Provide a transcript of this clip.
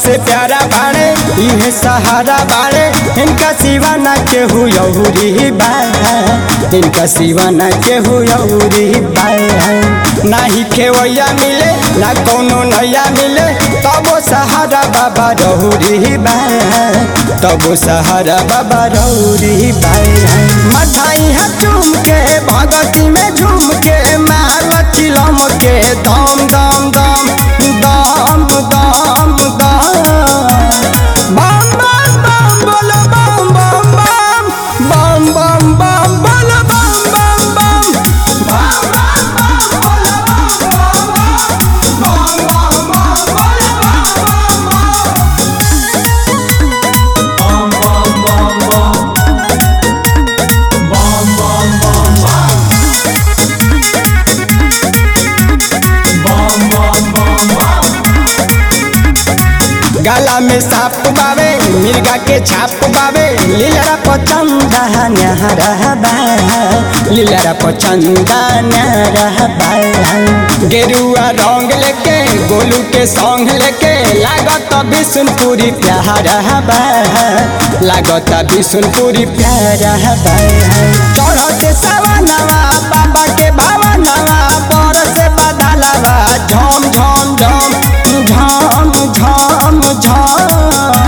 सबसे प्यारा बाड़े इहे सहारा बाड़े इनका सिवा ना केहू यौरी बा इनका सिवा ना केहू यौरी बा नाही खेवैया मिले ना कोनो नैया मिले तबो सहारा बाबा रौरी बा तबो सहारा बाबा रौरी बा मठाई है चूम के भगती में झूम के मार चिलम के दम दम दम दम दम दम बम बम बम बोलो बम बम बम बम बम बम बोलो बम बम बम बम बम बम बोलो बम बम बम बम बम बम बोलो बम बम बम गला में साप बावे मिर्गा के छाप बावे लीलरा पचंदा न्यारा बा लीलरा पचंदा न्यारा बा गेरुआ रंग लेके गोलू के सॉन्ग लेके लागत बिशुनपुरी प्यारा बा लागत बिशुनपुरी प्यारा बा चढ़ते सवनवा बाबा के भावनवा पर से बदलवा झम झम झम झम झम झम